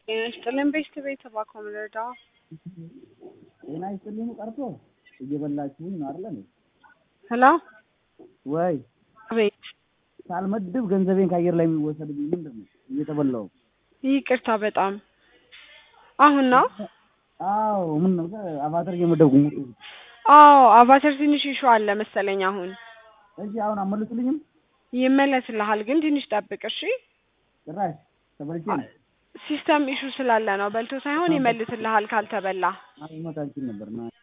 ጤና ይስጥልን ቤስት ቤት እባክዎ ምን ልርዳዎ? ጤና ይስጥልኝ ቀርቶ እየበላችሁኝ ነው አይደል? ሄሎ ወይ አቤት ሳልመድብ ገንዘቤን ከአየር ላይ የሚወሰድብኝ ምንድን ነው? እየተበላሁ ይቅርታ በጣም አሁን ነው? አዎ ምን ነው አቫተር እየመደብኩ ሙጡ አዎ አቫተር ትንሽ ኢሹ አለ መሰለኝ አሁን እሺ አሁን አመልሱልኝም ይመለስልሃል ግን ትንሽ ጠብቅ እሺ ጭራሽ ተበልቼ ነው ሲስተም ኢሹ ስላለ ነው በልቶ ሳይሆን ይመልስልሃል ካልተበላ አልመታችን ነበር ና